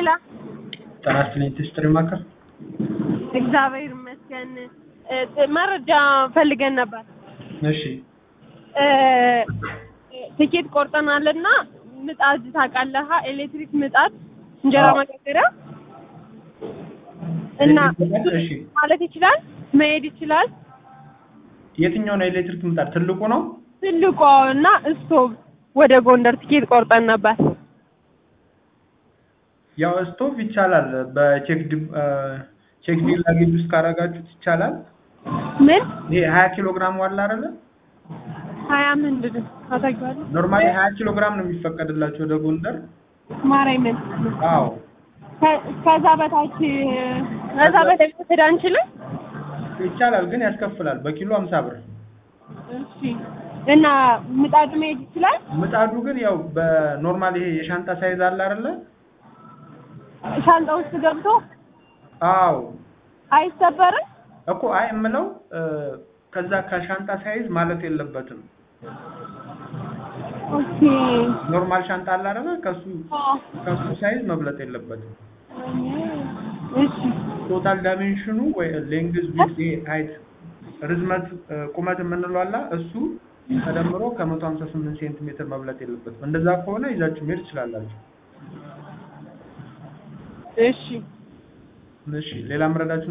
ሄላ ጤና ይስጥልኝ ትስጥሪ ማከር እግዚአብሔር ይመስገን። እ መረጃ ፈልገን ነበር። እሺ እ ትኬት ቆርጠናልና ምጣድ ታውቃለህ? ኤሌክትሪክ ምጣድ እንጀራ አዎ። መጋገሪያ እና እሺ ማለት ይችላል መሄድ ይችላል። የትኛው ነው ኤሌክትሪክ ምጣድ ትልቁ ነው ትልቋ እና ስቶቭ ወደ ጎንደር ትኬት ቆርጠን ነበር። ያው ስቶቭ ይቻላል በቼክ ዲ- እ ቼክ ዲል ላጌጅ ውስጥ ካረጋችሁት ይቻላል ምን ይሄ ሀያ ኪሎ ግራም ዋላ አይደለ ሀያ ምንድን ነው ታውቂዋለህ? ኖርማሊ ሀያ ኪሎ ግራም ነው የሚፈቀድላቸው ወደ ጎንደር ማርያምን አዎ ከ- ከዛ በታች ከዛ በታች መውሰድ አንችልም? ይቻላል ግን ያስከፍላል በኪሎ ሀምሳ ብር እሺ እና ምጣዱ መሄድ ይችላል? ምጣዱ ግን ያው በኖርማል ይሄ የሻንጣ ሳይዝ አለ አይደለ ሻንጣ ውስጥ ገብቶ አዎ አይሰበርም? እኮ አይ የምለው እ ከዛ ከሻንጣ ሳይዝ ማለት የለበትም ኦኬ ኖርማል ሻንጣ አለ አይደለ ከሱ አዎ። ከሱ ሳይዝ መብለጥ የለበትም እሺ ቶታል ዳይሜንሽኑ ወይ ሌንግዝ ዊድዝ ሃይት ርዝመት እ ቁመት የምንለው አለ እሱ ተደምሮ ከ158 ሴንቲሜትር መብለጥ የለበትም እንደዛ ከሆነ ይዛችሁ መሄድ ትችላላችሁ እሺ እሺ ሌላ መረዳችሁ